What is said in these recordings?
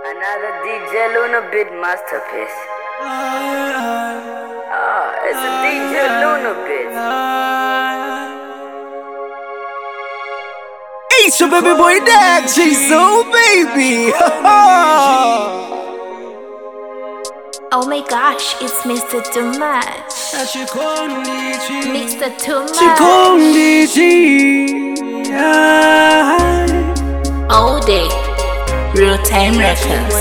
Another DJ Luna bit masterpiece. Ah, it's a DJ Luna bit. It's your baby boy Dag so baby. Oh my gosh, it's Mr. Too Much. Mr. Too Much. Chikondichi. All day. Real time records.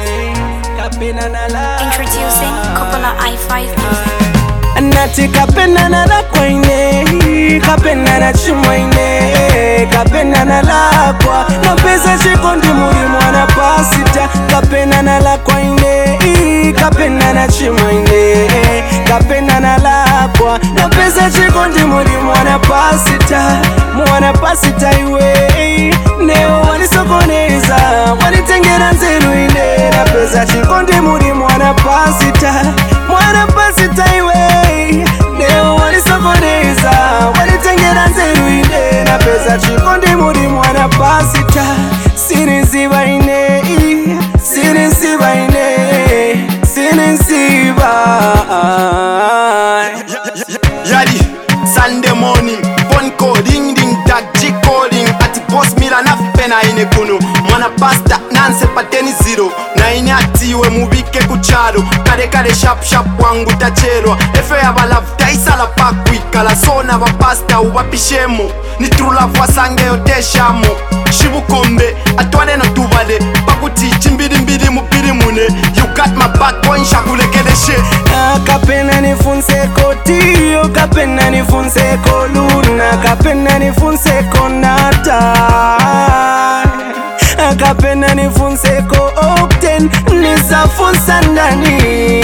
Introducing Coppola i5 Nati kapendana la kwaine kapendana chimwaine kapendana lakwa na pesa chikondi muri mwana pasita kapendana la kwaine kapendana chimwaine kapendana lakwa na pesa chikondi muri mwana pasita mwana pasita iwe neo wanisokoneza wanitengera nzeru ine na pesa chikondi muri mwana pasita mwana pasita iwe leo walisokoneza walitengera nzeru ine na pesa chikondi muri mwana pasita siniziba ine sinisiba ine sinisiba Yadi, Sunday morning, phone call, ding ding tag, G calling, ati boss mila na pena ine kuno mwana pasta nanse pateni zero na ine atiwe mubike kuchalo kale kale sharp sharp wangu tachelwa efe yabalavu taisala pakwikala sona bapasta ubapishemo ni true love wasangeyo teshamo shibukombe atwaleno tubale pakuti chimbilimbili mupili mune you got my back boy nshakulekeleshe kapena nifunseko tiyo kapena nifunseko luna kapena nifunseko nata kapena nifunseko okten nisafunsa ndani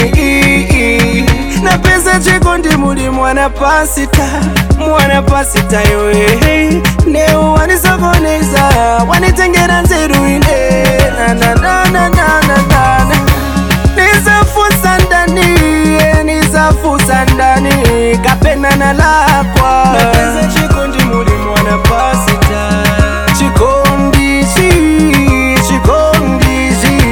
na pesa chikondi muli mwana pasita mwana pasita yoe neo wanisokoneza wanitengera nzeru ine nanananananana nisafusa ndani nisafusa ndani kapena lakwa na pesa chikondi muli mwana pasita chikondichi chikondichi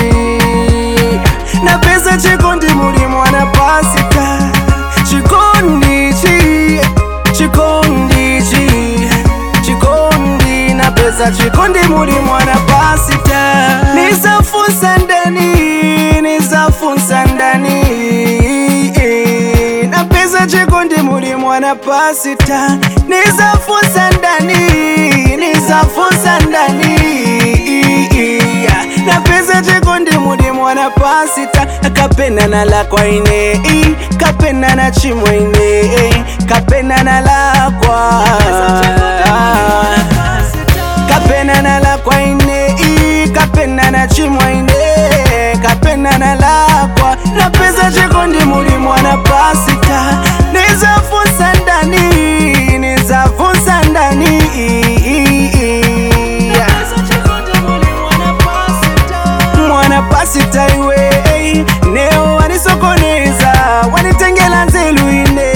na pesa chikondi muli mwana pasita chikondichi chikondichi chikondi na pesa chikondi muli mwana pasita nisafunsa ndani nisafunsa ndani na pesa chikondi muli mwana pasita nisafunsa ndani nisafunsa ndani na pesa chikondi muli mwana pasita kapenana lakwa ine kapenana chimwene kapenana lakwa kapenana lakwa ine kapenana chimwaine kapenana lakwa na pesa chikondi muli mwana pasita nizafunsa ndani nizafunsa ndani mwana pasita iwe neo wanisokoneza wanitengela nzelu ine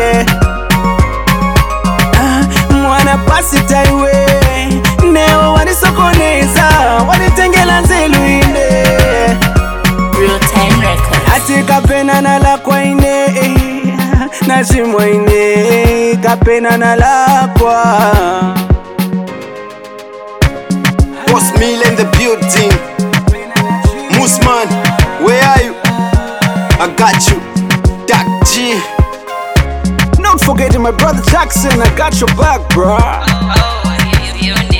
Ah, mwana pasita iwe neo wanisokoneza wanitengela nzelu ine Real time records. ati kapenana lakwa ine na chimwa ine kapenana lakwa Boss Mill in the building. Moosman, where are you? I got you. Doc G. not forgetting my brother Jackson I got your back bro Oh, you, you, you